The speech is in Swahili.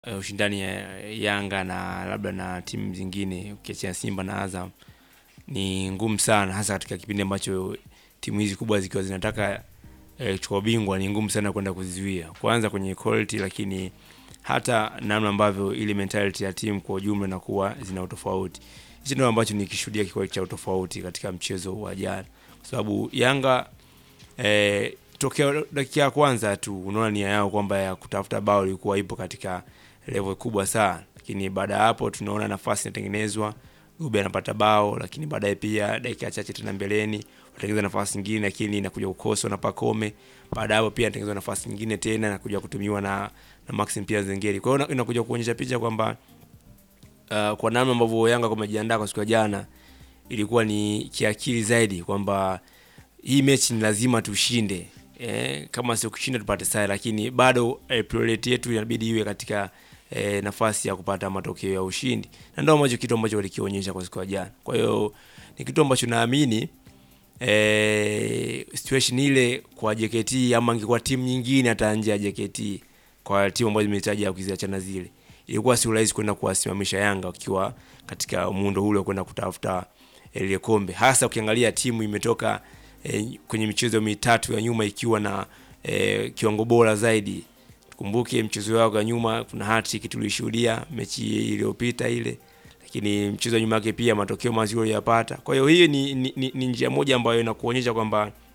eh, ushindani ya Yanga na labda na timu zingine ukiachia Simba na Azam ni ngumu sana, hasa katika kipindi ambacho timu hizi kubwa zikiwa zinataka eh, kuchukua ubingwa, ni ngumu sana kwenda kuzizuia, kwanza kwenye quality, lakini hata namna ambavyo ile mentality ya timu kwa ujumla inakuwa zina utofauti. Hichi ndio ambacho nikishuhudia kikuwa cha utofauti katika mchezo wa jana, kwa sababu Yanga eh, tokea dakika ya kwanza tu unaona nia yao kwamba ya kutafuta bao ilikuwa ipo katika level kubwa sana, lakini baada ya hapo tunaona nafasi inatengenezwa, Dube anapata bao, lakini baadaye pia dakika chache tena mbeleni watengeneza nafasi nyingine, lakini inakuja kukoswa na Pakome. Baada ya hapo pia anatengeneza nafasi nyingine tena nakuja kutumiwa na na Maxim pia Zengeri. Kwa hiyo inakuja kuonyesha picha kwamba uh, kwa namna ambavyo Yanga kumejiandaa kwa siku ya jana ilikuwa ni kiakili zaidi kwamba hii mechi ni lazima tushinde. Eh, kama sio kushinda tupate sare, lakini bado eh, priority yetu inabidi iwe katika eh, nafasi ya kupata matokeo ya ushindi, na ndio ambacho kitu ambacho walikionyesha kwa siku ya jana. Kwa hiyo ni kitu ambacho naamini eh, situation ile kwa JKT ama ingekuwa timu nyingine hata nje ya JKT, kwa timu ambazo zimehitaji kuziachana zile, ilikuwa si rahisi kwenda kuwasimamisha Yanga wakiwa katika muundo ule kwenda kutafuta ile kombe, hasa ukiangalia timu imetoka eh, kwenye michezo mitatu ya nyuma ikiwa na eh, kiwango bora zaidi. Tukumbuke mchezo wao wa nyuma, kuna hat-trick tulishuhudia mechi iliyopita ile, lakini mchezo wa nyuma yake pia matokeo mazuri yapata. Kwa hiyo hii ni, ni, ni, ni njia moja ambayo inakuonyesha kwamba